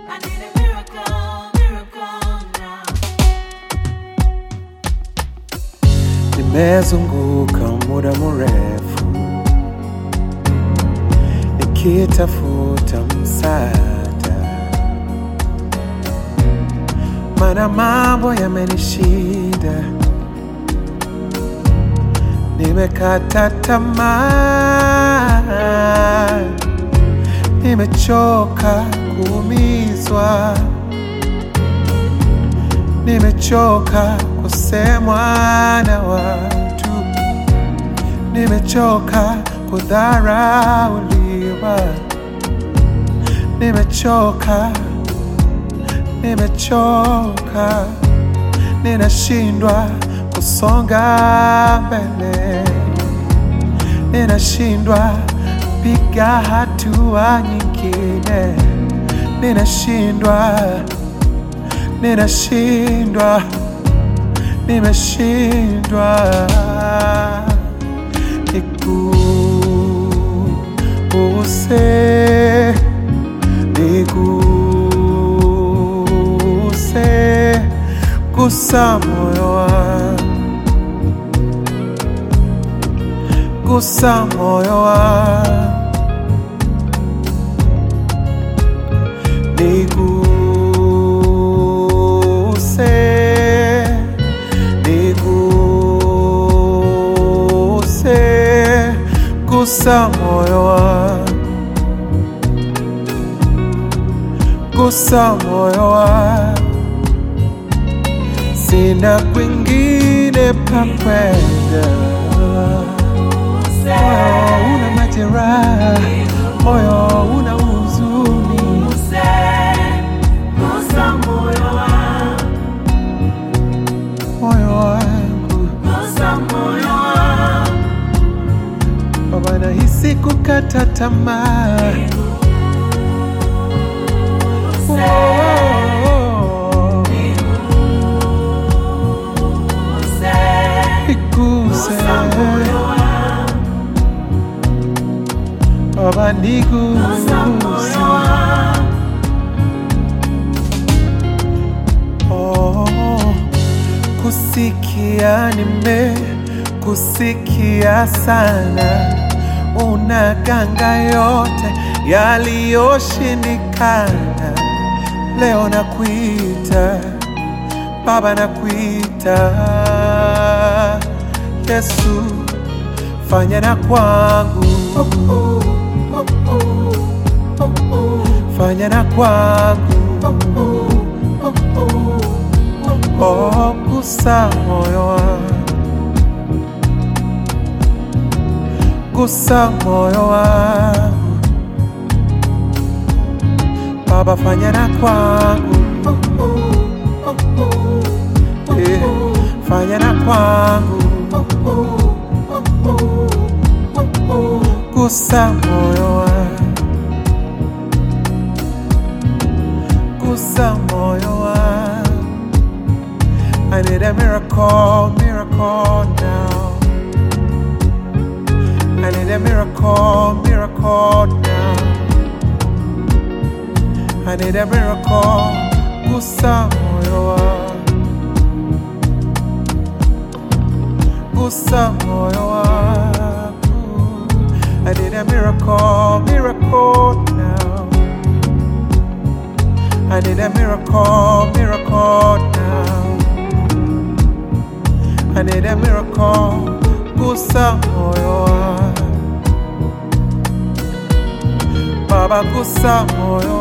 I need a miracle, miracle now. Nimezunguka muda mrefu nikitafuta msaada, mana mambo yamenishinda, nimekata tamaa, nimechoka kuumizwa, nimechoka kusemwa na watu, nimechoka kudharauliwa, nimechoka, nimechoka, ninashindwa kusonga mbele, ninashindwa piga hatua nyingine, ninashindwa, ninashindwa nimeshindwa niguse niguse gusa moyo wangu gusa moyo wangu niguse niguse gusa moyo wangu gusa moyo wangu sina kwingine pa kwenda moyo una majeraha moyo una huzuni Guse, gusa moyo wangu, moyo wangu gusa moyo wangu. baba nahisi kukata tamaa Oh, oh, oh. Guse, Niguse gusa moyo wangu, baba gusa niguse moyo wangu. Oh, kusikia nime kusikia sana, unaganga yote yaliyoshindikana. Leo nakuita Baba, nakuita Yesu, fanya na kwangu, fanya na kwangu Oh, gusa moyo wangu, gusa moyo wangu, Baba fanya na kwangu, eh, fanya na kwangu, gusa moyo wangu, gusa moyo wangu. I need a miracle, miracle now. I need a miracle, miracle now. I need a miracle, gusa moyo wangu, gusa moyo wangu. I need a miracle, miracle now. I need a miracle, miracle now. I need a miracle, gusa moyo wangu. Baba gusa moyo